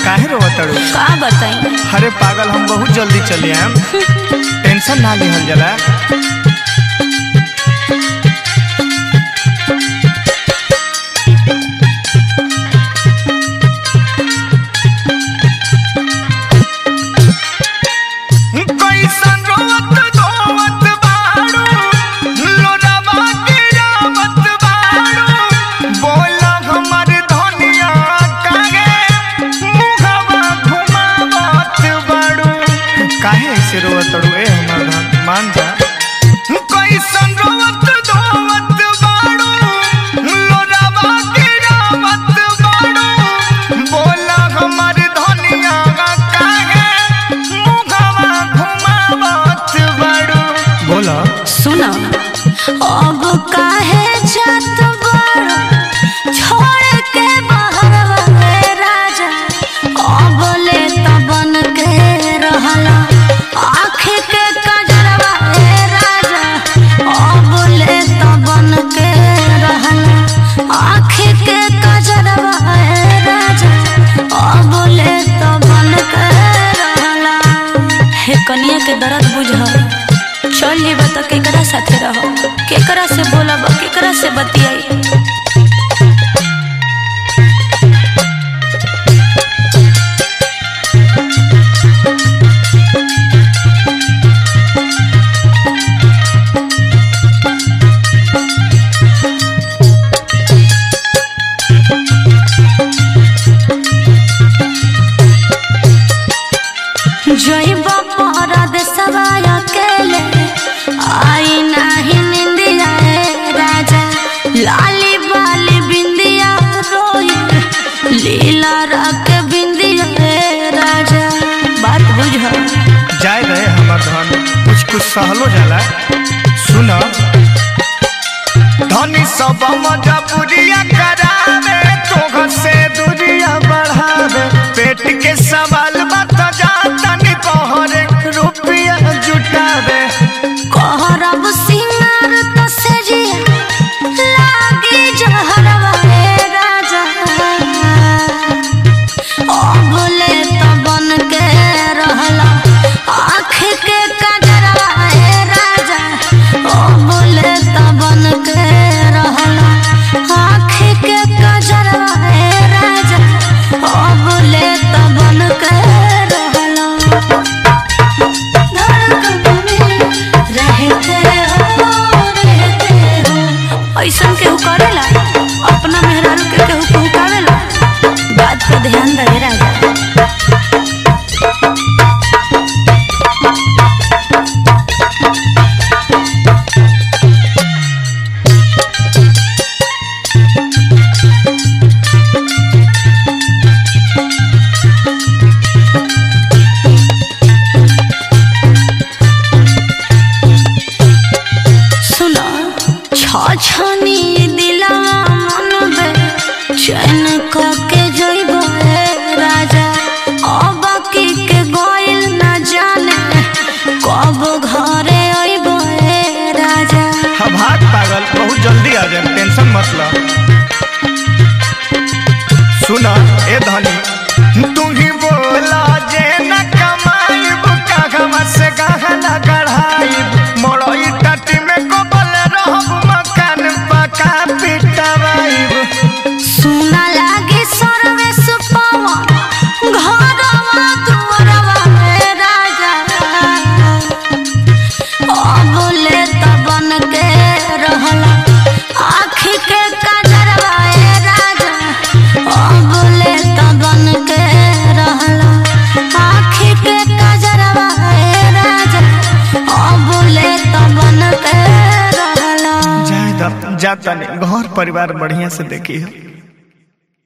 काहे रोवतड़ू का बताई अरे पागल हम बहुत जल्दी चले आएम टेंशन ना लिहल जला कैसन रोवत धोवत बाड़ू, लोरावा गिरावत बाड़ू। बोला हमर धनिया काहे मुहवा घुमावत बाड़ू। काहे ऐसे रोवत अड़ू ए हमर धन मान जा कैसन रोवत धोवत बाड़ू, लोरावा गिरावत बाड़ू। बोला हमर धनिया काहे मुहवा घुमावत बाड़ू। बोला सुना अब काहे जात बाड़ो छोड़ के बहरवा रे राजा अब ले तबन के रहला आँख के कजरवा रे राजा अब ले तबन के रहला आँख के कजरवा रे राजा अब ले तबन के रहला हे कनिया के दर्द बुझ चल जेबा त केकरा साथे रह केकरा से बोलब केकरा से बतियाई जइब परद सवाय अकेले आई नाही निंदिया ए राजा लाली बाली बिंदिया रोई लीला रख बिंदिया ए राजा बात बुझ जाए रहे हमर धन कुछ कुछ सहलो जाला सुन धनी सब मजबूरिया करावे तोह से दूरिया बढ़ावे पेट के सवाल मत जाता नि पहरे रुपया जुटावे कहरब सिंगार त सेजिया लागी जहरवा ए राजा अबले त बन के रहला आँख के कजरवा ए राजा अबले त बन के रहला आँख के कजरवा ए राजा अबले त बन के रहला ऐसन केहू करेला अपना मेहरारू के केहू पहुँचावेला बात पे ध्यान रहे राजा सुनो छछनी दिलवा मन बे चैन क के जइबो ए राजा अब की के गोइल न जाने कब घरे अइबो ए राजा हम हाथ पागल बहुत जल्दी आ जाए टेंशन मत ला सुन ए धनी तू ही बोला जे न कमाईब कागवा से गहना गढ़ाईब मोड़ई टाटी में कोबल रहब मकान पका पिटवाईब सुना लागे सर्वे सुपवा घरवा दुआरवा ए राजा अबले त बन के रहला आँख के कजरवा ए राजा अबले त बन के रहला आँख के कजरवा ए राजा अबले त बन के रहला जाए द जाता नहीं घर परिवार बढ़िया से देखी है